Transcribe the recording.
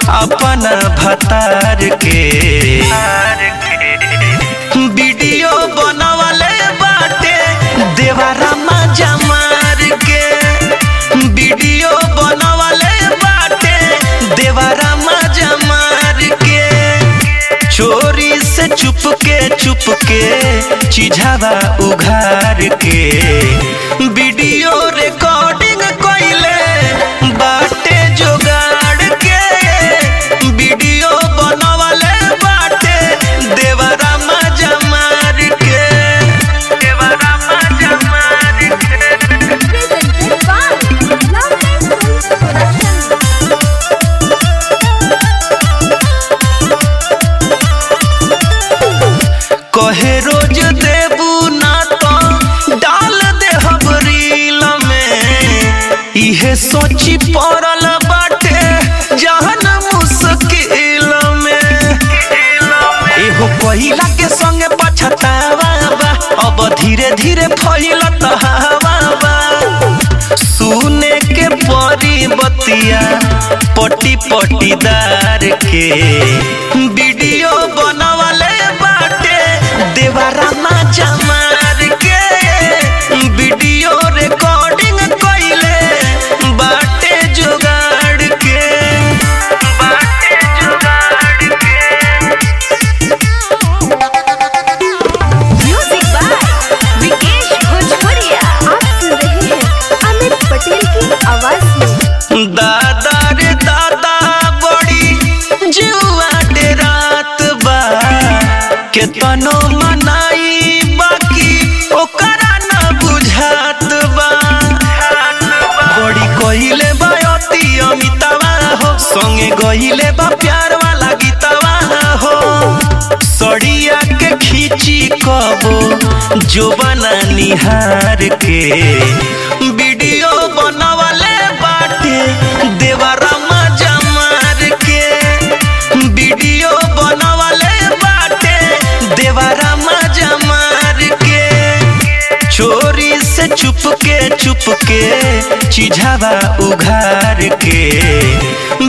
अपन भतार के वीडियो बनवले बाटे देवारा मजा मार के वीडियो बनवले बाटे देवारा मजा मार के चोरी से चुप के चुप के चिझावा उघार के वीडियो रिकॉर्डिंग कइले बाटे जोगाड़ के वीडियो बनवले बाटे देवरा मजा मार के देवरा मजा मार के Presented by Love and Films Production. कहे रोज देबू ना तो डाल दे हम रील में इहे सोची पड़ल बाटे जहन मुश्किल में एहो पहिला के संगे पछतावा बा अब धीरे धीरे फैलत हवा बा सुने के परी बतिया पटी पटीदार के वीडियो बनवले बाटे देवारा मजा मार के वीडियो रिकॉर्डिंग कइले बाटे जुगाड़ के बाटे जुगाड़ के Music by Vikesh Bhojpuria. आप सुन रहे हैं अमित पटेल की आवाज में दादा रे दादा बड़ी जुआ डे रात बा केतनो मनाई बाकी ओकरा न बुझात बा बड़ी कहिले बा अति अमितावा हो संगे गहिले बा प्यार वाला गीतवा हो सड़िया के खींची कबो जो बना निहार के वीडियो बनवले बाटे देवरा मजा मार के वीडियो बनवले बाटे देवरा मजा मार के चोरी से चुप के चुप के चिझावा उघार के